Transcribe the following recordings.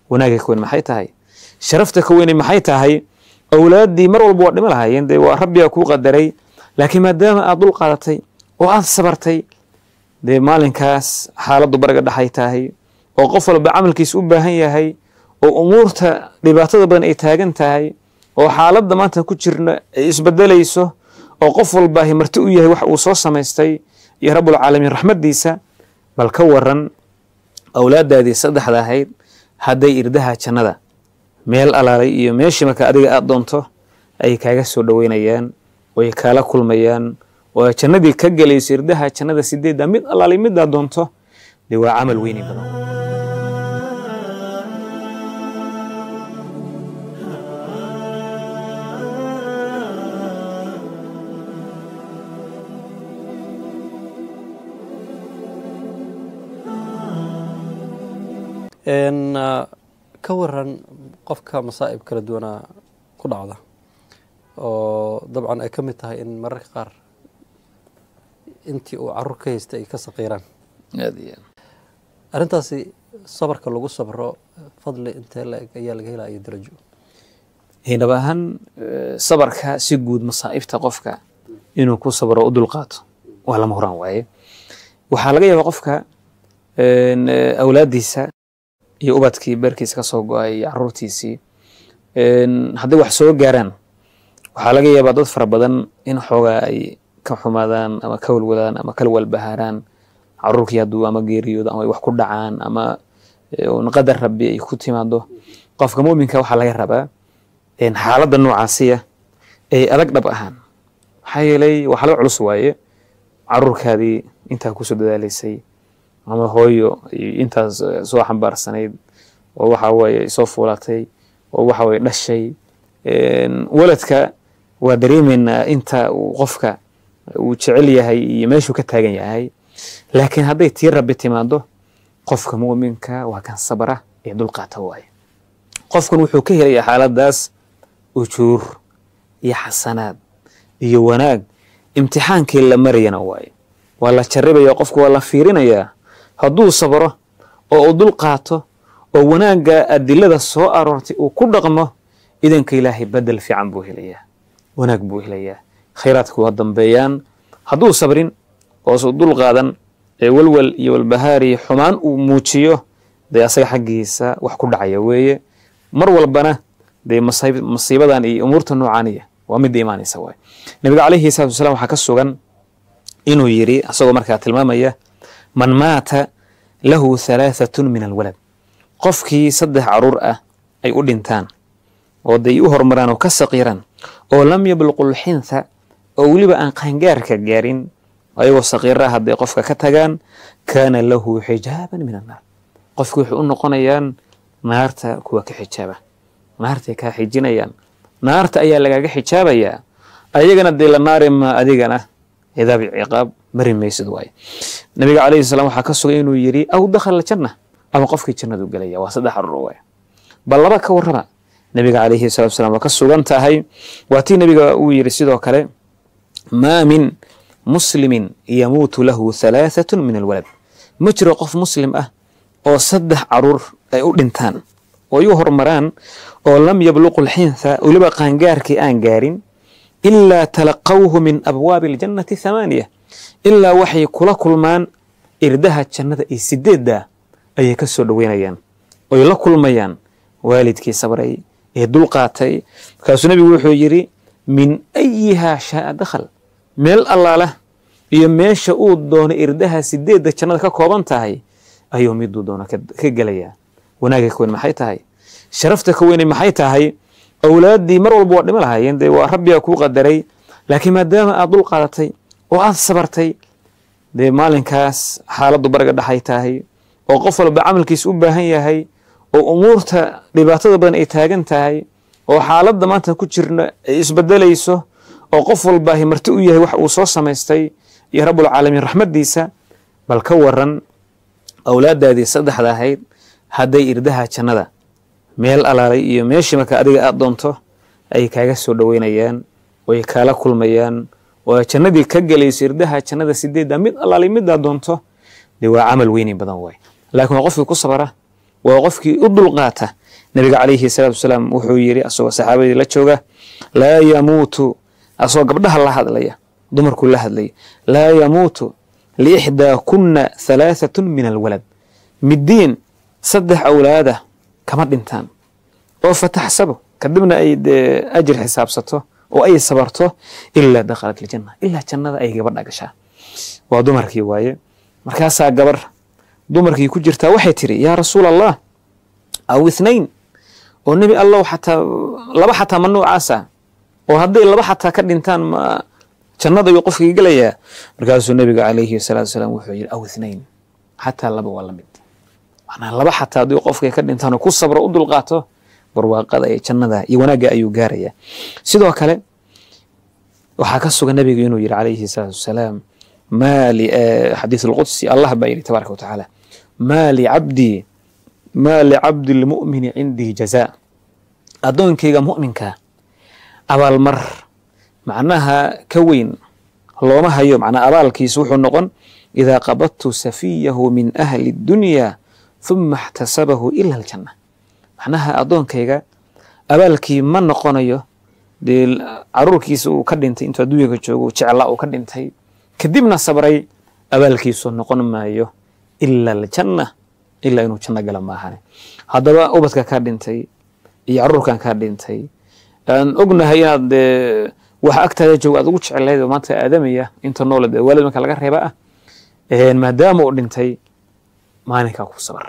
wanaagga ka weyn maxay tahay sharafta ka weynay maxay tahay awlaaddii mar walba waa dhimo lahaayeen dee waa rabbigaa kuu qadaray laakiin maadaama aad dul qaadatay oo aad sabartay dee maalinkaas xaaladdu baraga dhaxay tahay oo qof walba camalkiisa u baahan yahay oo umuurta dhibaatada badan ay taagan tahay oo xaaladda maanta ku jirna ay isbedelayso oo qof walbaahi marti u yahay wax uu soo samaystay iyo rabbulcaalamiin raxmaddiisa bal ka waran awlaaddaadii saddexda ahayd hadday irdaha jannada meel alaalay iyo meeshii marka adiga aad doonto ay kaaga soo dhoweynayaan oy kaala kulmayaan oo jannadii ka gelayso irdaha jannada sideedda mid alaalay midaad doonto dee waa camal weyni badan ka waran qofka masaa'ib kala duwanaa ku dhacda oo dabcan ay ka mid tahay in mararka qaar intii uu carruur ka haystay ay ka saqiiraan arrintaasi sabarka lagu sabro fadli intee la-eg ayaa laga helaya darajo dhab ahaan sabarka si guud masaa'ibta qofka inuu ku sabro u dulqaato waa lama horaan waaye waxaa laga yaabaa qofka awlaaddiisa iyo ubadkii beerkiisa ka soo go-ay iyo caruurtiisii hadday wax soo gaaraan waxaa laga yaabaa dad fara badan in xoogaa ay ka xumaadaan ama ka walwadaan ama kala walbahaaraan caruurkii hadduu ama geeriyoodo ama ay wax ku dhacaan ama qadar rabbi ay ku timaado qofka muminka waxaa laga rabaa xaaladda noocaasiya ay adag dhab ahaan maxaa yeelay waxaa laga culus waaye caruurkaadii intaa kusoo dadaalaysay ama hooyo intaas soo xambaarsanayd oo waxa weye soo fuulatay oo waxa weye dhashay waladka waa dareemeynaa inta uu qofka uu jecel yahay iyo meeshuu ka taagan yahay laakiin hadday tii rabbi timaado qofka muminka waa kan sabra ee dulqaata waaye qofkan wuxuu ka helaya xaaladaas ujuur iyo xasanaad iyo wanaag imtixaankii la marayana waaye waa la jaribaya qofku waa la fiirinayaa hadduu sabro oo uu dul qaato oo wanaagga adilada soo aroortay uu ku dhaqmo idanka ilaahay bedel fiican buu helayaa wanaag buu helayaa khayraadku waa dambeeyaan hadduu sabrin oosu dul qaadan ee walwal iyo walbahaari xumaan uu muujiyo dee asaga xaggiisa wax ku dhacaya weeye mar walbana dee masiibadan iyo umuurta noocaaniya waa midda imaanaysa waay nabiga calayhi salatu wasalaam waxaa ka sugan inuu yidhi asagoo markaa tilmaamaya man maata lahu halaahatun min alwalad qofkii saddex caruur ah ay u dhintaan oo day u horumaraan oo ka saqiiraan oo lam yabluqu lxintha oo weliba aan qaangaarka gaarin ayagoo saqiira hadday qofka ka tagaan kaana lahu xijaaban min annaar qofki waxay u noqonayaan naarta kuwa ka xijaaba naartay kaa xijinayaan naarta ayaa lagaaga xijaabayaa ayagana dee la naari ma adigana cidaab ciqaab mari maysid waaye nabiga calayhi salaam waxaa ka sugay inuu yidhi aw dakhala janna ama qofkii jannadu gelaya waa saddex carruur waaye bal laba ka warrama nabiga calayhi salatu wasalaam waa ka sugan tahay waa tii nabiga uu yidhi sidoo kale maa min muslimin yamuutu lahu halaahatun min alwalad ma jiro qof muslim ah oo saddex caruur ay u dhintaan oo ay u horumaraan oo lam yabluqu lxintha weliba qaangaarkii aan gaarin ilaa talaqawhu min abwaabi aljannati thamaaniya ilaa waxay kula kulmaan irdaha jannada iyo sideedda ayay ka soo dhoweynayaan oy la kulmayaan waalidkii sabray ee dulqaatay markaasuu nebigu wuxuu yidhi min ayihaa shaaa dakhal meel allaala iyo meesha uu doono irdaha sideedda jannada ka kooban tahay ayuu miduu doono ka gelayaa wanaagga ka weyn maxay tahay sharafta ka weynay maxay tahay awlaaddii mar walba waa dhimo lahaayeen dee waa rabbigaa kuu qadaray laakiin maadaama aad dul qaadatay oo aad sabartay dee maalinkaas xaaladdu baraga dhaxay tahay oo qof walba camalkiisa u baahan yahay oo umuurta dhibaatada badan ay taagan tahay oo xaaladda maanta ku jirna ay isbedelayso oo qof walbaahi marti u yahay wax uu soo samaystay iyo rabbulcaalamiin raxmaddiisa bal ka waran awlaaddaadii saddexda ahayd hadday irdaha jannada meel alaalay iyo meeshii marka adiga aad doonto ay kaaga soo dhoweynayaan oy kaala kulmayaan oo jannadii ka gelayso irdaha jannada sideedda mid alaalay midaad doonto dee waa camal weyni badan waay laakiin waa qofkii ku sabara waa qofkii u dulqaata nabiga calayhi salaatu wasalaam wuxuu yidhi asagoo saxaabadii la jooga laa yamuutu asagoo gabdhaha la hadlaya dumarkuu la hadlaya laa yamuutu liixdaa kunna halaahatun min alwalad middiin saddex awlaada kama dhintaan oo fataxsabo kadibna ay dee ajir xisaabsato oo ay sabarto ilaa dakhalat aljanna ilaa jannada ay gabadha gashaa waa dumarkii waaye markaasaa gabar dumarkii ku jirtaa waxay tiri yaa rasuul allah aw ithnain oo nebi allow xataa laba xataa ma noocaasa oo hadday laba xataa ka dhintaan ma jannada ayuu qofkii gelayaa markaasuu nebiga calayhi salaatu wasalaam wuxuu yidhi aw ithnain xataa laba waa la mid macnaa laba xataa haddii qofkay ka dhintaan oo ku sabro u dulqaato barwaaqada ee jannada iyo wanaagga ayuu gaarayaa sidoo kale waxaa ka sugan nebiga inuu yidhi calayhi salaatu wasalaam maa li xadiis alqudsi allah baa yidhi tabaaraka wa tacaala maa licabdii maa licabdi lmu'mini cindii jazaa addoonkayga mu'minka abaalmar macnaha ka weyn looma hayo macnaa abaalkiisa wuxuu noqon idaa qabadtu safiyahu min ahli dunya huma اxtasabahu ila aljanna macnaha addoonkayga abaalkii ma noqonayo dee caruurkiisa uu ka dhintay intuu adduunyaga joogo jecla uu ka dhintay kadibna sabray abaalkiisu noqon maayo ila aljanna ilaa inuu janno gala maahane haddaba ubadka kaa dhintay iyo caruurkan kaa dhintay aan ognahay inaad dee waxa agtaada jooga aad ugu jecelayd oo maanta aadamaya inta noole dee waalid marka laga reeba ah maadaama uu dhintay maalinkaa ku sabar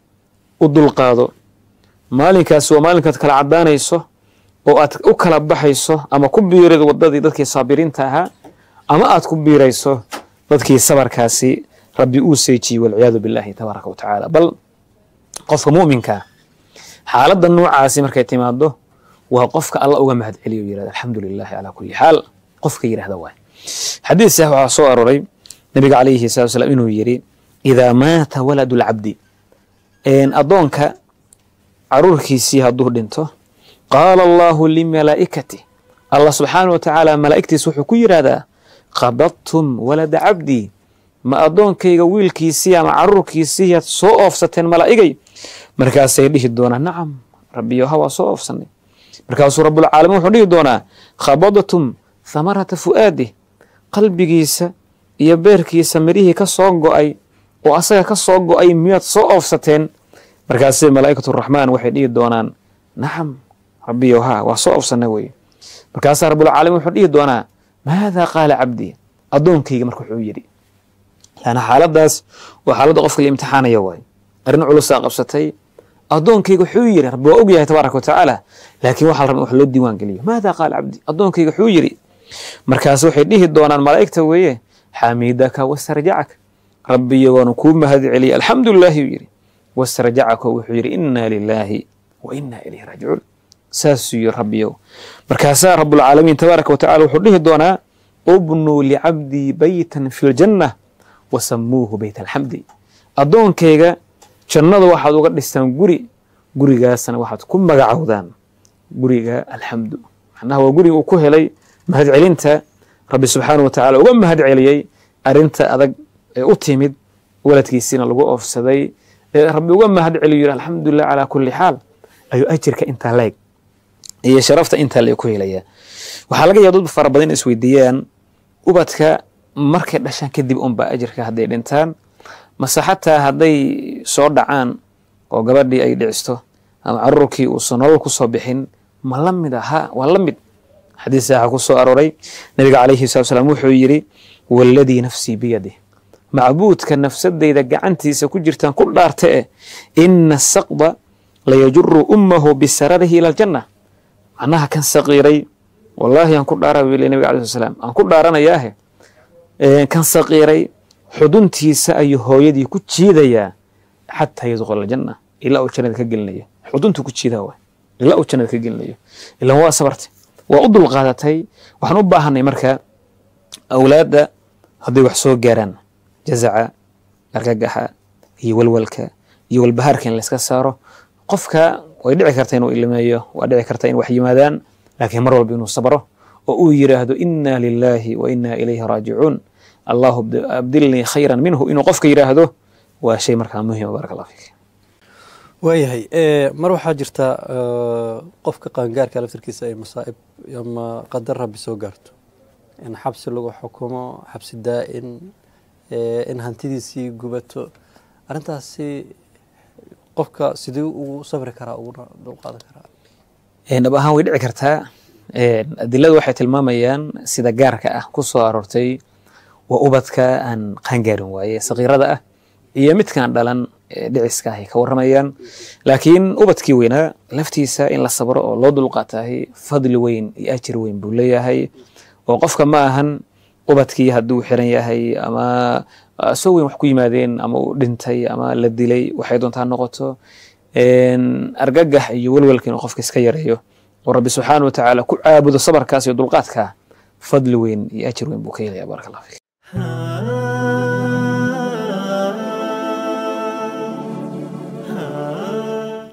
u dulqaado maalinkaasi waa maalinkaad kala caddaanayso oo aad u kala baxayso ama ku biirad waddadii dadkii saabiriinta ahaa ama aad ku biirayso dadkii sabarkaasi rabbi uu seejiyey walciyaadu billahi tabaaraka wa tacaala bal qofka mu'minkaa xaaladda noocaasi markay timaado waa qofka alla uga mahad celiyo yirahda alxamdu lilahi calaa kulli xaal qofka yidhahda waay xadiis sax waxaa soo aroray nabiga calayhi salatu wasalaam inuu yidhi idaa maata waladu lcabdi addoonka caruurkiisii hadduu dhinto qaala allahu limalaa'ikati allah subxaana wa tacaala malaa'igtiis wuxuu ku yidhahdaa qabadtum walada cabdii ma addoonkayga wiilkiisii ama caruurkiisii yaad soo oofsateen malaa'igay markaasay dhihi doonaa nacam rabbiyo ha waa soo oofsanay markaasuu rabbulcaalamiin wuxuu dhihi doonaa khabadtum thamarata fu'aadih qalbigiisa iyo beerkiisa mirihii ka soo go'ay oo asaga ka soo go'ay miyaad soo oofsateen markaasay malaa'ikatu raxmaan waxay dhihi doonaan nacam rabbiyo ha waa soo oofsanay weye markaasaa rabbulcaalamiin wuxuu dhihi doonaa maada qaala cabdii addoonkayga marka wuxuu yidhi laana xaaladaas waa xaaladda qofka la imtixaanaya waay arrin culusaa qabsatay addoonkayga wuxuu yidhi rabbi waa og yahay tabaaraka wa tacaala laakiin waxaa la rabaa wax loo diiwaan geliyo maada qaala cabdi addoonkayga wuxuu yidhi markaas waxay dhihi doonaan malaa'igta weeye xamidaka wastarjacak rabbiyo waanu kuu mahad celiyay alxamdu lilaahi uu yidhi wastarjacaka wuxuu yidhi inna lilaahi wa inna ilayhi raajicuun saasuu yidhi rabbiyow markaasaa rabbulcaalamiin tabaaraka wa tacala wuxuu dhihi doonaa ubnuu licabdii baytan fi ljanna wasamuuhu bayt alxamdi addoonkayga jannada waxaad uga dhistaan guri gurigaasna waxaad ku magacowdaan guriga alxamdu macnaha waa guriga uu ku helay mahadcelinta rabbi subxaana wa tacala uga mahad celiyey arinta adag ee u timid waladkiisiina lagu oofsaday ee rabbi uga mahad celiyo yidhi alxamdulilah calaa kulli xaal ayuu ajirka intaa leeg iyo sharafta intaa leeg ku helaya waxaa laga yaaba dad fara badan in isweydiiyaan ubadka markay dhashaan kadib unba ajirka hadday dhintaan mase xataa hadday soo dhacaan oo gabadhii ay dhicisto ama caruurkii uusan nolol ku soo bixin ma la mid aha waa la mid xadiis saaxa ku soo arooray nabiga calayhi salatu salaam wuxuu yidhi waladii nafsii biyadih macbuudka nafsadayda gacantiisa ku jirtaan ku dhaarte eh ina saqda layajuru ummahu bisararihi ila aljanna macnaha kan saqiiray wallaahi aan ku dhaara buu nabiga alayhi salaam aan ku dhaaranayaahe kan saqiiray xuduntiisa ayuu hooyadii ku jiidayaa xataa yadkhula aljanna ilaa uu jannada ka gelinayo xuduntu ku jiidaa waay ilaa uu jannada ka gelinayo ilan waa sabartay waa u dulqaadatay waxaan u baahanay marka awlaadda hadday wax soo gaaraan jazaca argagaxa iyo walwalka iyo walbahaarka in layska saaro qofka way dhici karta inuu ilmeeyo waa dhici karta in wax yimaadaan laakiin mar walba inuu sabro oo uu yidhaahdo inna lilaahi wa inna ilayhi raajicuun allahu abdilnii khayran minhu inuu qofka yidhaahdo waa shay markaa muhima baaraka allah fiik waayahay mar waxaa jirta qofka qaangaarka laftirkiisa ay masaa'ib ama qadar rabbi soo gaarto in xabsi lagu xukumo xabsi daa-in in hantidiisii gubato arrintaasi qofka sidee ugu sabri karaa uguna dulqaadan karaa dhab ahaan way dhici kartaa adiladu waxay tilmaamayaan sida gaarka ah ku soo aroortay waa ubadka aan qaangaarin waaye sakiirada ah iyo midkaan dhalan dhiciska ahay ka warramayaan laakiin ubadkii weynaa laftiisa in la sabro oo loo dulqaatahay fadli weyn iyo ajir weyn buu leeyahay oo qofka ma ahan ubadkii hadduu xiran yahay ama soo weyn wax ku yimaadeen ama uu dhintay ama la dilay waxay doontaa noqoto argagax iyo welwelka inuu qofka iska yareeyo oo rabbi subxaana wa tacaala ku caabudo sabarkaas iyo dulqaadka fadli weyn iyo ajir weyn buu ka helaya baaraka allah fik